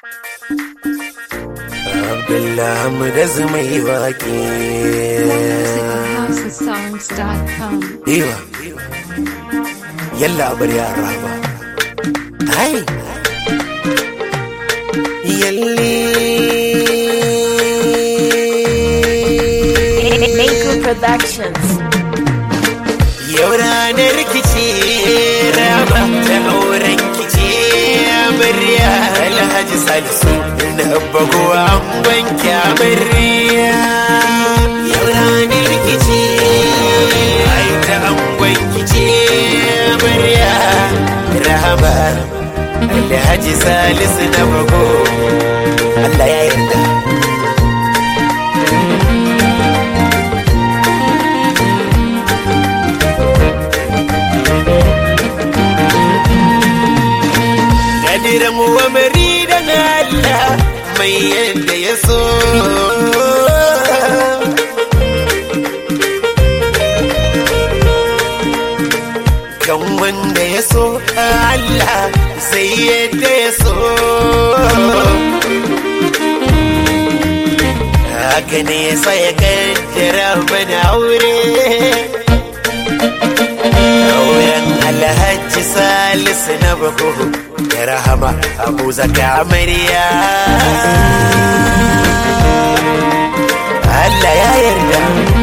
Abdullah mu da zumai waƙe. musicalhousesongs.com. Iwa, yalla bar yara ba. Hai, yalle. Maker Productions. Yau ranar rikici rama ta auren kici amarya Alhaji Salisu na bagowa an wanke amarya. Yau ranar rikici ai ta an wanke amarya Rahama Alhaji Salisu na bago Allah ya yarda. Kadiran wa maridan Allah mai yadda ya so. Kan wanda ya so Allah sai yadda ya so. Haka ne sai ya kaddara mana aure. auren alhaji salisu na bako da rahama abu zaka amarya Allah ya yarda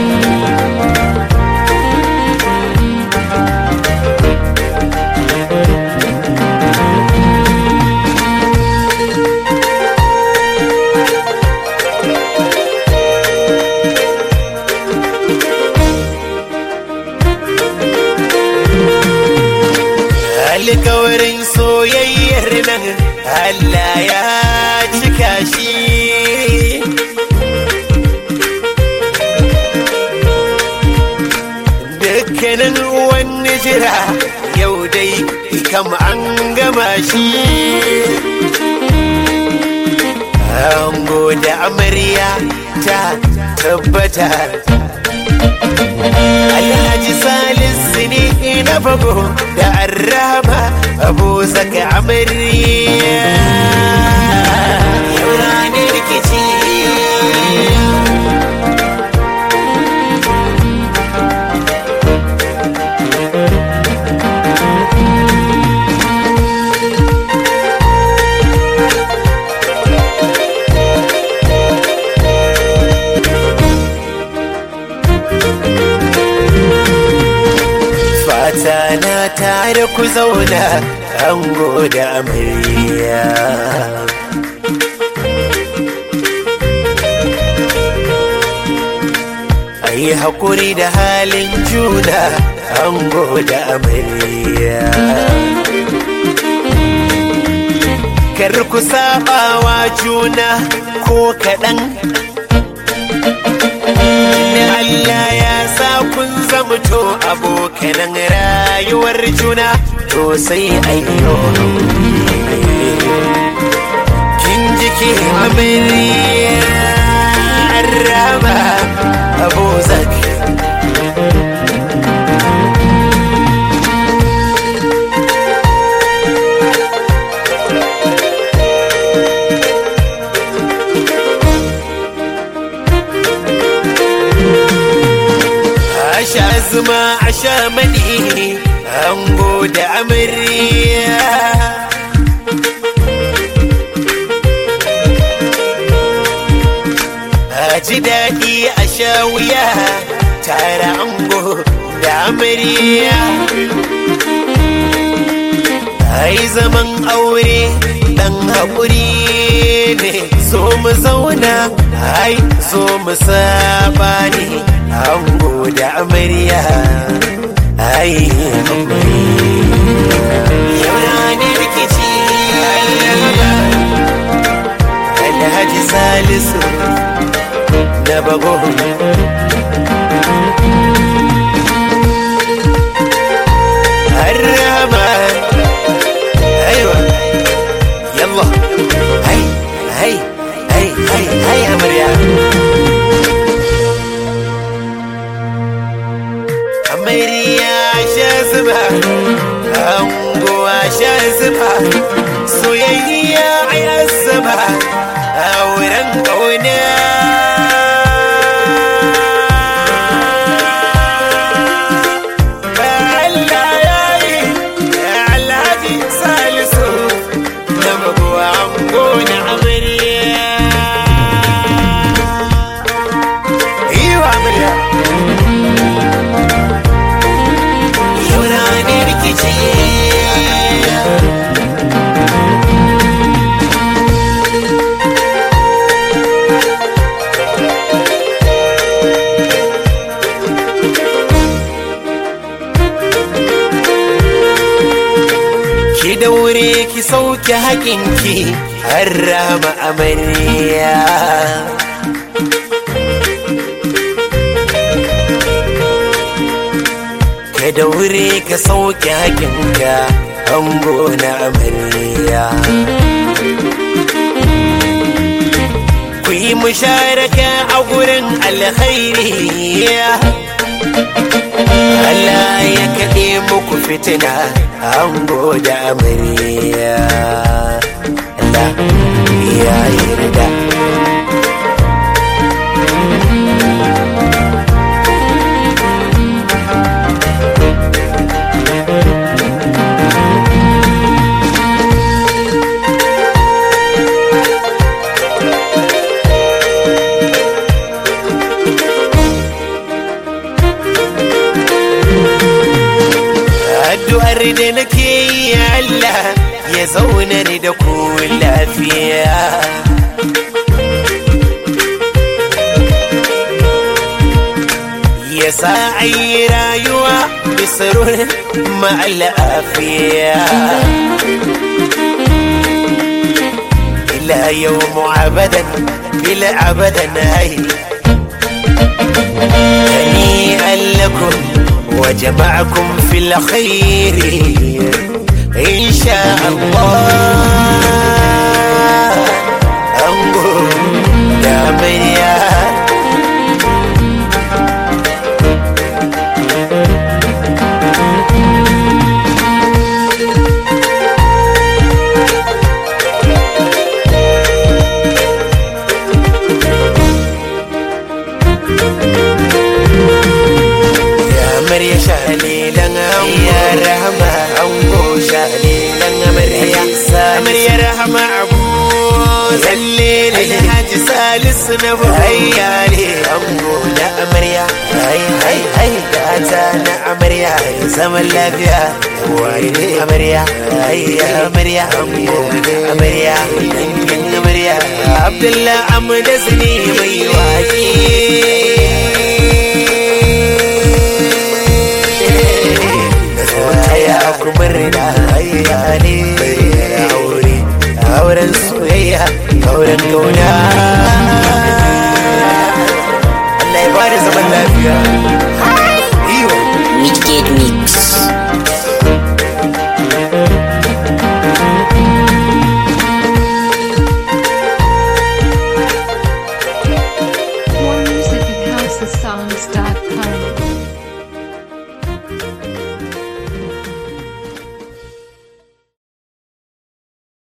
alkawarin soyayyar nan Allah ya cika shi dukkanin wani jira yau dai kam an gama shi ango da amarya ta tabbata Alhaji Salisu ne na bago da arraba abu zaka amarya. Yau ranar rikici. Fata na tare ku zauna ango da amarya. Ayi haƙuri da halin juna ango da amarya. Kar ku saɓawa juna ko kaɗan. Tunda Allah ya sa kun zamto abokanan rayuwar juna to sai ayyo kin ji ki amarya raba abu zaki Asha zuma asha mani ango da amarya A ji daɗi a sha wuya tare ango da amarya Ai zaman aure dan haƙuri ne so mu zauna ai so mu saba ne ango da amarya ai yau ranar rikici alhaji salisu na bago harama aiwa yallah hai hai hai hai hai amarya amarya sha zuba anguwa sha zuba soyayya a zuba auren ƙauna Allah ya yi Alhaji Salisu na mabuwa gona amarya Iwa amarya Yau na ne rikici ki daure ki sauke haƙinki har rama amarya ka daure ka sauke haƙinka ango na amarya ku yi musharaka a gurin alkhairi Allah ya kaɗe muku fitina ango da amarya Allah ya yarda addu'ar da nake yi Allah ya zaunar da ku lafiya ya sa ayi rayuwa bisarun ma'alafiya ila yau abadan ila abadan ai هنيئا لكم وجمعكم في الخير إن شاء الله أنقل يا مريم amarya shalilan ya rahama ango shalilan amarya amarya rahama abu zalle alhaji salisu na buhayya ne ango na amarya hai hai hai gata na amarya zaman lafiya wani amarya hai amarya ango na amarya dangin amarya abdullah amdas ne mai waki ya kuma rina hayya ne aure auren soyayya auren kauna